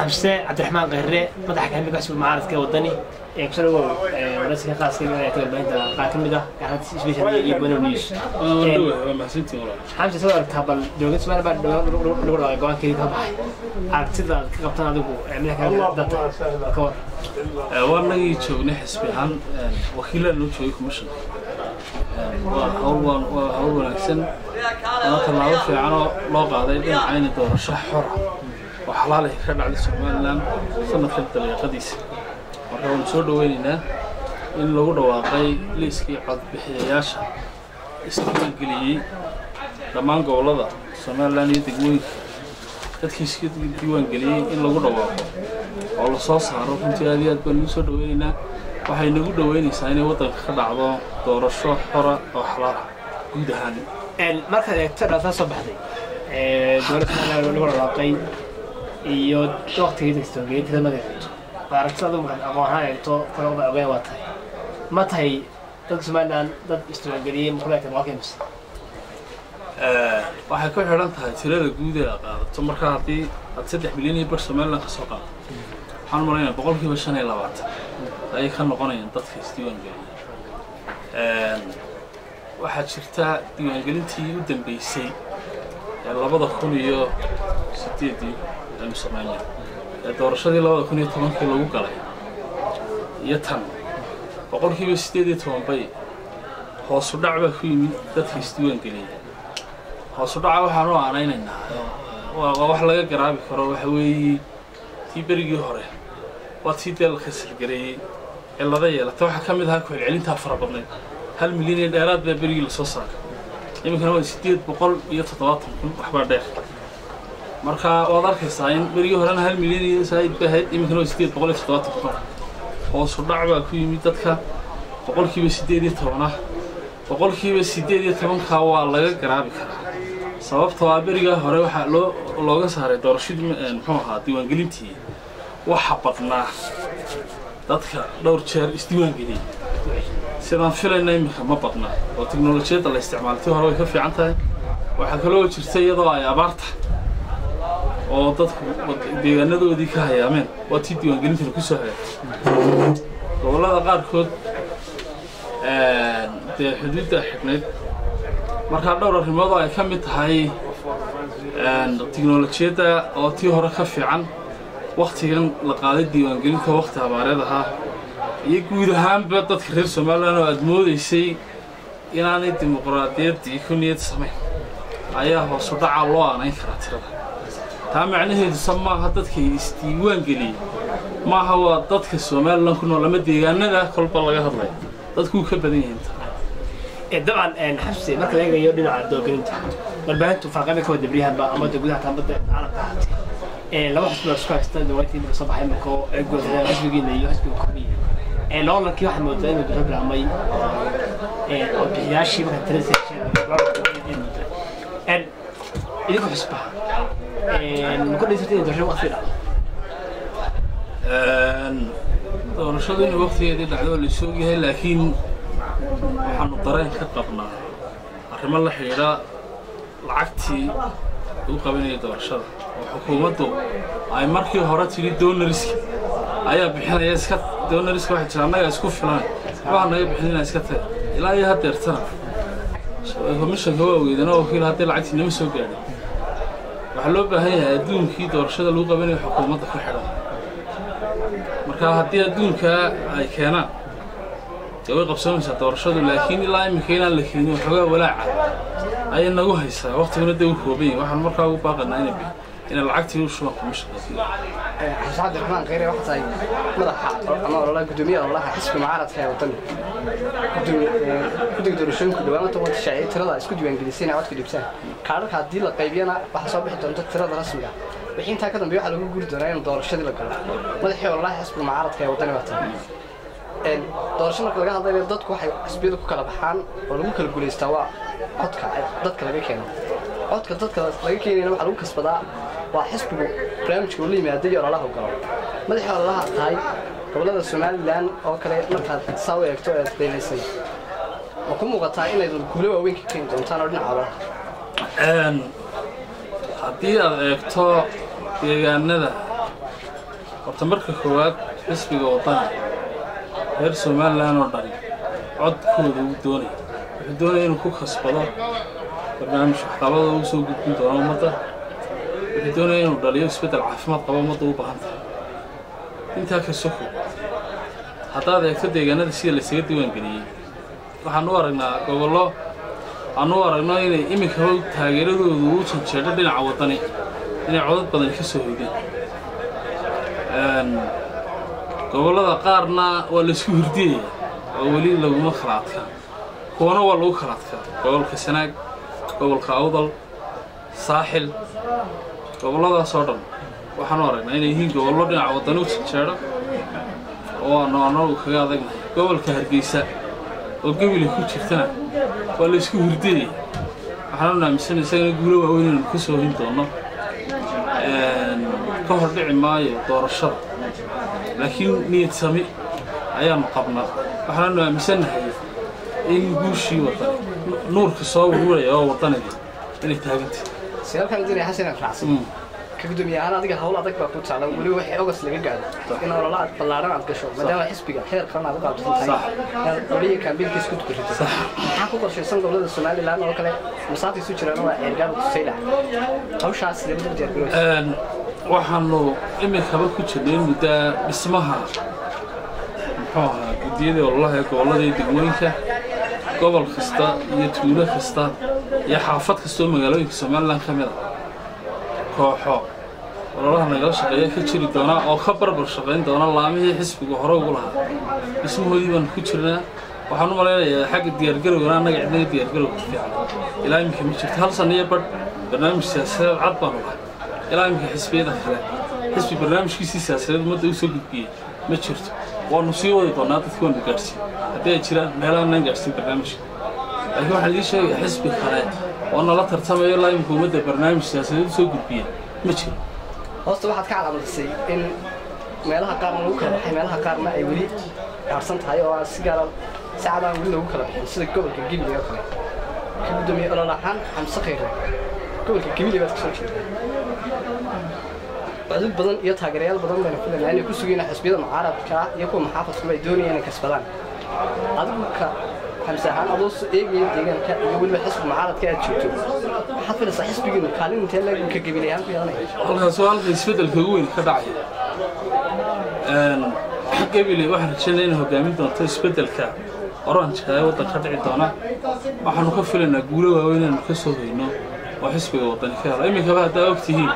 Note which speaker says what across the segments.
Speaker 1: xamse cabdiraxmaan qahre madaxa kaamilka xisbiga mucaaradka wadani ee kusoo dhawow waraysiga khaaska ee warbaahinta qaar ka mid ah gaarad special iyo bono news xamse soo aragtaa bal dowladda soomaaliya baa lagu dhawaaqay go-aankeedii ka baxay aragtida aad ka qabtaan adigu madaxa kaamilka data ka war
Speaker 2: waanagii joognay xisbi ahaan wakiilaan noo joogay commissionka waa hawl waan- waa hawl wanaagsan waa tallaabo fiicanoo loo qaaday dhinacayna doorasho xora oo xalaal ay ka dhacday somalilan sanadkan daliiqadiisa marka waanu soo dhaweynaynaa in lagu dhawaaqay liiskii codbixiyayaasha isdiiwaangeliyey dhammaan gobollada somalilan iyo degmooyinka dadkii iska diiwaangeliyey in lagu dhawaaqo oo la soo saaro runtii aad iyo aad baan ugu soo dhaweynaynaa waxay nagu dhaweynaysaa inay waddanka ka dhacdo doorasho xora oo xalaal ah guud ahaan
Speaker 1: markaad eegto dhaataa soo baxday dowladda soomaaliya lagu dhawaaqay iyo waqtigii dagstoongeyntada magaceedu waa aragtida adigu markaad aqoon ahaan eegto kale uba ogeyn waa tahay ma tahay dadka somalilan dad isdiiwaangeliyey ma kula egtay boqolkiiba mise
Speaker 2: waxay ku xidhan tahay tirada guud ee aad qaadato marka haddii aad saddex milyan iyo bar somalilan ka soo qaadato waxaan malaynaya boqolkiiba shan iyo labaatan ayay ka noqonayaan dadka isdiiwaangeliyay waxaa jirta diiwaangelintii u dambeysay ee labada kun iyo sideedii aynu samaynay ee doorashadii labada kun iyo tobankii lagu galay iyo tan boqolkiiba sideed iyo toban bay hoosu dhac baa ku yimid dadka isdiiwaangeliyay hoosu dhaca waxaan u aanaynaynaa waa waa wax laga garaabi karo waxa weeye tii berigii hore waa tii dee la kasalgareeyey cillada yeelata waxaa ka mid ahaa ku-celcelintaa fara badnayd hal milyan iyo dheeraad baa berigii lasoo saaray iminkana waa sideed boqol iyo toddobaatan kun waxbaa dheer marka waad arkaysaa in berigii horena hal milyan iyo saa'id bay ahayd iminkana waa sideed boqol iyo toddobaatan kun hoosu dhac baa ku yimid dadka boqolkiiba sideed iyo tobanah boqolkiiba sideed iyo tobankaa waa laga garaabi karaa sababtoo ah berigaa hore waxaa loo looga saaray doorashadii eh, muxuu ahaa diiwaangelintii waxa badnaa dadka dhowr jeer isdiiwaangeliyey sidaan filayna iminka ma badna oo tiknolojiyadda la isticmaalay tii hore way ka fiican tahay waxaa kaloo jirta iyadoo ay abaarta oo dadku wad- deegaanadoodii ka hayaameen waa tii diiwaangelintana ku soo hagaagtay gobollada qaarkood dee xuduudda xidhnayd markaa dhowr arrimood oo ay ka mid tahay tiknolojiyadda oo tii hore ka fiican waktigan la qaaday diiwaangelinta wakti abaareed ahaa iyo guud ahaanba dadka reer somalilan oo aad moodaysay inaanay dimuqraadiyaddii ku niyad samayn ayaa hoosu dhacaa loo aanayn karaa tirada taa macnaheeduse maaha dadkay isdiiwaan geliyey maaha waa dadka somalilan ku nool ama deegaanada kolba laga hadlaya dadkuu ka badan yihiin taa
Speaker 1: dabcan xabsi marka la eegayo dhinaca doogelinta warbaahintu farqada ka wada beryahanba ama de gudaha taambada caalamka ahaatee laba xisbi baa isku haysta dowladtii marka soo baxay marka oo ay goodeen xisbigiina iyo xisbiga kordhiya loolankii waxaa moodaa inuu dowlad bilaabmay oo bixiyaashii marka tirada idinku xisbaha ma ku dhaysatay inay doorasho waqti dhacdo
Speaker 2: doorashadu inay waqtigeedii dhacdo waa laisoo ogyahay laakiin waxaanu dareen ka qabnaa arrimo la xidhiidha lacagtii lagu qabanayay doorashada oo xukuumaddu ay markii hore tidhi donoriska ayaa bixinaya iska donoriska waxay jira annaga isku filan waxaa naga bixinina iska tag ilaa iyo haddeertana komishanka waa weydana wakiil haddii lacagtii nama soo gaadhin waxaa loo baahan yahay adduunkii doorashada lagu qabanayo xukuumadda ku xidhan marka haddii adduunkaa ay keenaan dee way qabsoomaysaa doorashadu laakiin ilaa iminka inaan la keenin waxoogaa walaaca ayay nagu haysaa waqtiguna dee u kooban yahay waxaan markaa ugu baaqanaa inay bi- inay lacagtii u shubaan komishanka
Speaker 3: xuseen cabdiraxmaan kheyre waxaa tahay madaxa ama ololaha guddoomiyaha ololaha xisbi mucaaradka ee waddanka guddiga doorashooyinka dhawaana toban shaaciyay tirada isku diiwaangelisay inay codka dhibtaan kaadharka haddii la qaybiyana waxaa soo bixi doonta tirada rasmiga ah wixii intaa ka dambeeya waxaa lagu guri doonaa in doorashadii la galo madaxii ololaha xisbi mucaaradka ee waddani waa tahay doorasho marka laga hadlayo dadku waxay xisbiyada ku kala baxaan oo lagu kala guulaystaa waa codka dadka laga keeno codka dadka laga keenayna waxaa lagu kasbadaa waa xisbigu barnaamijka uu la yimaada iyo ololaha galo madaxii ololaha tahay gobollada somalilan oo kale markaad saa u eegto eed qiimaysay ma ku muuqataa inaydan guulo waaweyn ka keeni doontaan oo dhinaca ololaha
Speaker 2: haddii aad eegto deegaanada horta marka koowaad xisbiga wadani reer somalilan oo dhan codkooda uu doonaya wuxuu doonaya inuu ku kasbado barnaamij waxqabada uu soo gudbin doono ummadda wuxuu doonaya inuu dhaliyo isbeddel caafimaad qaba ummadda u baahan tahay intaa ka soko haddaad eegto deegaanada sida laysaga diiwaangeliyey waxaan u aragnaa gobollo aan u aragno inay iminkaba taageeradoodu u janjeedho dhinaca waddani inay codad badan ka soo hoydeen gobollada qaarna waa laysku hurdiyaya oo weli laguma kala adkaa kuwana waa lagu kala adkaa gobolka sanaag gobolka awdal saaxil gobolladaas oo dhan waxaan u aragnaa inay yihiin gobollo dhinaca waddani u janjeedho oo aanu annagu kaga adagnahay gobolka hargeysa oo gebile ku jirtana waa la isku hurdiyaya waxaan u aaminsan isagana guulo waaweyn inaynu ka soo hin doono ka hor dhici maayo doorashada laakiin niyad sami ayaanu qabnaa waxaanu aaminsannahay in guushii wadani nuurka soo wuruuraya oo wadanidii inay taagantay
Speaker 3: siyaalkan dinaya xasan aan raacsan ka gudoomiye ahaan adiga hawl adag baa ku taalan weliba waxay ogas laga gaadho in ololaha ballaaran aad gasho maadaama xisbiga heer qaran aad u qaabsan tahay inaad qoliya kaambiilkiis ku tukarito maxaa ku qorshaysan gobolada somalilan oo kale masaafay isu jiraan waa ceergaaba tusayla hawshaas sidee muddo diyaargarooysa
Speaker 2: waxaanu iminkaba ku jirnay muddaa dhismaha muxuu ahaa guddiyadii ololaha ee gobollada iyo degmooyinka gobol kasta iyo tuulo kasta iyo xaafad kasta oo magaalooyinka somalilan ka mid a kooxo ololaha nagala shaqeeya ka jiri doona oo ka barbar shaqayn doona laamihii xisbiga hore ugu lahaa dhismahoodii baanu ku jirnaa waxaan u malaynayaa xagga diyaargarowgana annaga cidnaga diyaargarowga fiican ilaa iminka ma jirto hal sanno iyo badh barnaamij siyaasadeed cad baanu lahay ilaa iminka xisbiyada kale xisbi barnaamijkiisii siyaasadeed ummadda u soo gudbiyey ma jirto waanu sii wadi doonaa dadki waanu gaadhsiin haddii ay jiraan meelaha nan gaadhsiin barnaamijka laakiin waxaan idiin sheegaya xisbi kale oo nala tartamayo ilaa iminka ummadda barnaamij siyaasadeed u soo gudbiya ma jiro
Speaker 3: hoosta waxaad ka calaamadisay in meelaha qaarna lagu kala baxay meelaha qaarna ay weli gaarsan tahay oo aan si gaara si cad aan weli lagu kala bixin sida gobolka gibiley oo kale ka gudoomiye olol ahaan xamse khayre gobolka gibiley baad kasoo jeeda cudud badan iyo taageerayaal badan bayna filanaa inay ku sugayna xisbiyada mucaaradka iyo kuwa maxaafadkuba ay doonayaan inay kasbadaan adigu ka xamse ahaan adoo eegaya deegaanka iyo weliba xisbi mucaaradka aad joogto maxaad filaysaa xisbigiinu kaalin intee leegunka gibiley ahaan ku yeelanaya
Speaker 2: halkaas waa halka isbeddelka ugu weyn ka dhacaya gebile waxaan rajaynaya inay hogaamin doonto isbeddelka oranjka ee waddanka dhici doona waxaanu ka filaynaa guulo waaweyn inaanu ka soo hoyno oo xisbiga waddani ka helo iminkaba haddaa og tihiin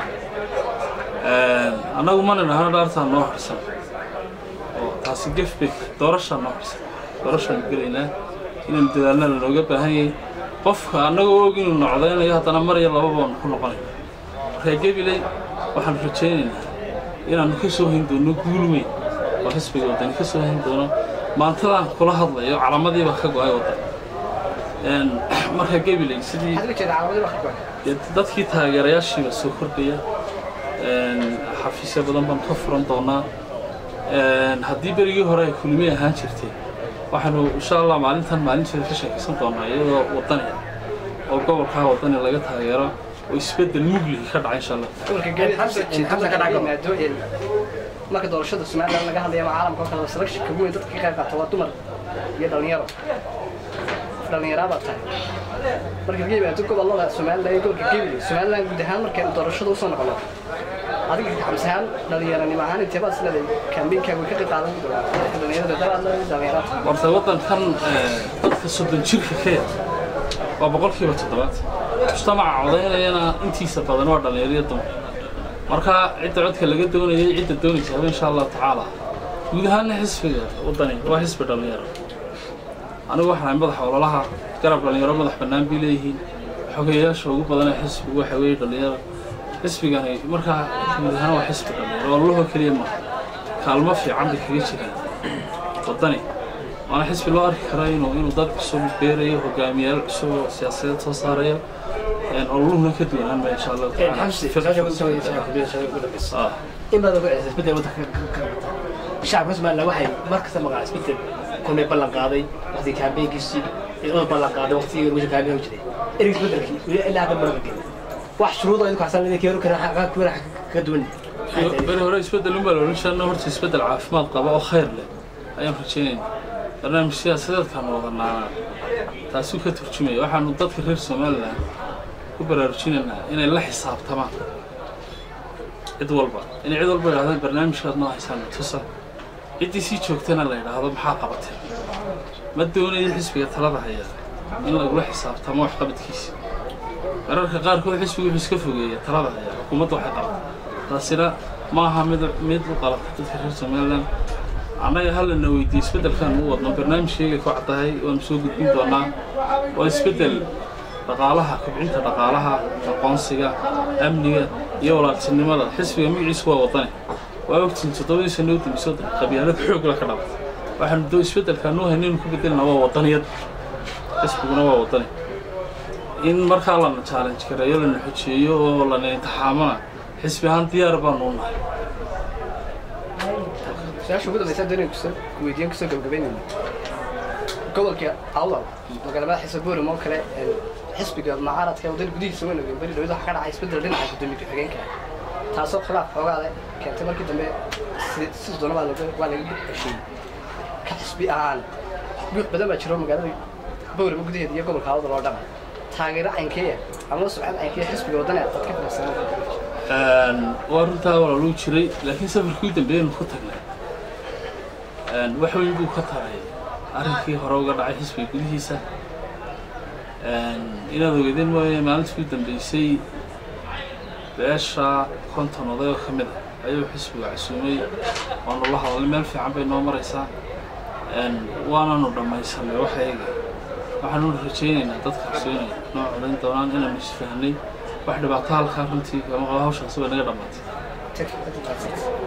Speaker 2: annagu mana dhahno dhaartaa noo harsan oo taasi gefbek doorashaa noo harsan doorashaanu gelaynaa inaynu dadaalna lanooga baahan yahay qofka annagoo og inuu nocdaynayo haddana mar iyo laba baanu ku noqonayna markaa gebiley waxaanu rajaynaynaa inaannu ka soo hayn doono guul weyn oo xisbiga waddani ka soo hayn doono maantadaan kula hadlayo calamadiibaa ka go-ay waddan markaa gebiley sidii
Speaker 3: maxaad uga jeeda calaamadii baa ka go'an
Speaker 2: dee dadkii taageerayaashiiba soo kordhaya xafiisyo badan baanu ka furan doonaa haddii berigii hore ay kulmi ahaan jirtay waxaanu insha allah maalintan maalinteeda ka sheekaysan doonaa iyadoo waddani oo gobolkaa waddani laga taageero oo isbeddel mugligi ka dhaca insha allah
Speaker 3: gobolka gebi
Speaker 1: Xamse- Xamse ka dhaco.
Speaker 3: maado ee marka doorashada somaliland laga hadlaya ama caalamka oo kale selection ugu weyn dadka ka qayb qaata waa dumar iyo dhalinyaro dhalinyaraa baa tahay marka laga yimaado gobolada somaliland iyo gobolka gebile somaliland guud ahaan markaynu doorashada usoo noqono adiga xamse ahaan dhalinyaranimo ahaan intee baad isleedahay kaambeynkaaga way ka qayb qaadan doonaa dhalinyarada dabaad leedahay dhalinyarada
Speaker 2: horta waddankan dadka soddon jirka ka yar waa boqolkiiba toddobaad mujtamaca codaynayana intiisa badan waa dhallinyariyo dumar marka cidda codka laga doonayay cidda doonaysa haba insha allahu tacaala guud ahaana xisbiga waddani waa xisbi dhallinyaro anigu waxaan ahay madaxa ololaha garab dhallinyaro madax bannaan bay leeyihiin xogeyayaasha ugu badanee xisbigu waxa weeye dhallinyaro xisbigani markaa guud ahaan waa xisbi dhallinyaro ololahoo keliya maaha kaalmo fiican bay kaga jiraan waddani waana xisbi loo arki karo inuu inuu dad cusub beerayo hogaamiyaal cusub oo siyaasadeed soo saarayo ololuhuna ka duwanaan maya insha allahu
Speaker 1: xamse su-aasha ku soo yeeshay
Speaker 2: Ah.
Speaker 1: in badan ku celisay isbeddel waddanka ka ka qabta shacabka somaliland waxay mar kasta maqlaan isbeddel kulmay ballan qaaday waqtigii kaambeynkiisii ciidamada ballan qaaday waqtigii meesha kaambeyn u jiray ereyga isbeddelkii weli ilaa hadda maraba gelin wax shuruudo idinku xasan idin keenu kara ka duwan
Speaker 2: beri hore isbeddel unbaa la odhan jirana horta isbeddel caafimaad qaba oo khayr leh ayaan rajaynayna barnaamij siyaasadeedkaanu wadanaana taasuu ka turjumaya waxaanu dadka reer somalilan ku baraarujinaynaa inay la xisaabtamaan cid walba inay cid walba idhahdaan barnaamijkaad noo haysaan tusa ciddii sii joogtana la yidhaahdo maxaa qabatay ma doonayo xisbiga talada haya in lagula xisaabtamo waxqabadkiisa mararka qaarkood xisbigu wuxuu iska fogeeya talada haya xukuumadda waxay qabata taasina ma aha mid mid u qalata dadka reer somalilan annaga hallana weydiiye isbeddelkaan u wadno barnaamijkayga ku caddahay waanu soo gudbin doonaa waa isbeddel dhaqaalaha kobcinta dhaqaalaha aqoonsiga amniga iyo walaaltinimada xisbiga magaciisu waa wadani waa ogtiin toddobadii sano u dambeysay waddanka qabyaalad xoog la ka dhabatay waxaanu doo isbeddelkaan noo hayna inuu ku bedelna waa wadaniyad xisbiguna waa wadani in markaa lana challenge gareeyo lana xojeeyo oo lana intixaamana xisbi ahaan diyaar baanu u nahay
Speaker 3: su-aasha ugu dambaysa doonay kusoo weydiiyan kusoo gabagabaynayna gobolka awdal magaalada xisab boorem oo kale xisbiga mucaaradka ee waddan gudihiisa weyn ogeyn beri dhawada waxa ka dhacay isbeddel dhinaca gudoomiye ku-xigeenka taasoo khilaaf xoogaale keentay markii dambe si- si doona waa laga waa laga heshiiyey ka xisbi ahaan guux badan baa jiro magaalada boorem gudaheeda iyo gobolka awdal oo dhan taageero caynkeeya ama subcad caynkeeya xisbiga waddana dad ka filaysanaa
Speaker 2: waa runtaa walaaluu jiray laakiin safarkii u dambeeyaynu ku tagnay wax weyn buu ka taray arrinkii hore uga dhacay xisbiga gudihiisa inaad ogeedeen mooye maalintii u dambeysay beesha konton oday oo ka mid ah ayuu xisbiga casuumay waanu la hadalnay meel fiican bay noo maraysaa waananu dhammaysanay waxayga waxaanu rajaynaynaa dadkaas inay noo codayn doonaan inaanu isfahnay wax dhibaato halkaa runtii kama qaba hawshaasi way naga dhammaatay
Speaker 3: Thank you.